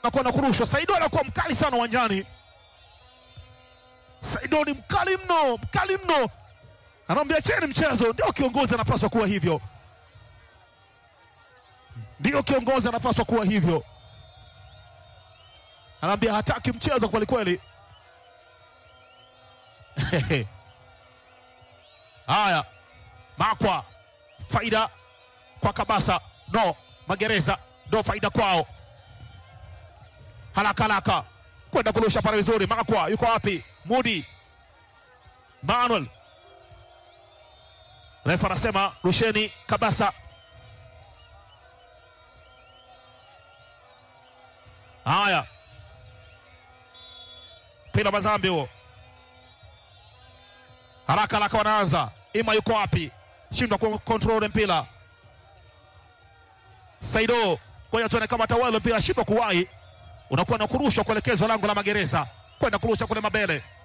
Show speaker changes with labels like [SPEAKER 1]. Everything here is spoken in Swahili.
[SPEAKER 1] nakuwa na kurushwa. Saido anakuwa mkali sana uwanjani. Saido ni mkali mno, mkali mno, anaambia cheni mchezo. Ndio kiongozi anapaswa kuwa hivyo, ndio kiongozi anapaswa kuwa hivyo. Anaambia hataki mchezo kweli kweli. Haya, Makwa faida kwa Kabasa, no Magereza, ndo faida kwao. Haraka haraka kwenda kurusha pale vizuri. Makwa yuko wapi? Mudi Manuel, refa anasema rusheni Kabasa. Haya, mpira Mazambi huo, haraka haraka wanaanza. Ima yuko wapi? Shindwa kontrole mpira. Saido ngoja tuone kama tawala mpira shindwa kuwahi, unakuwa na kurushwa kuelekezwa lango la Magereza kwenda kurusha kule mabele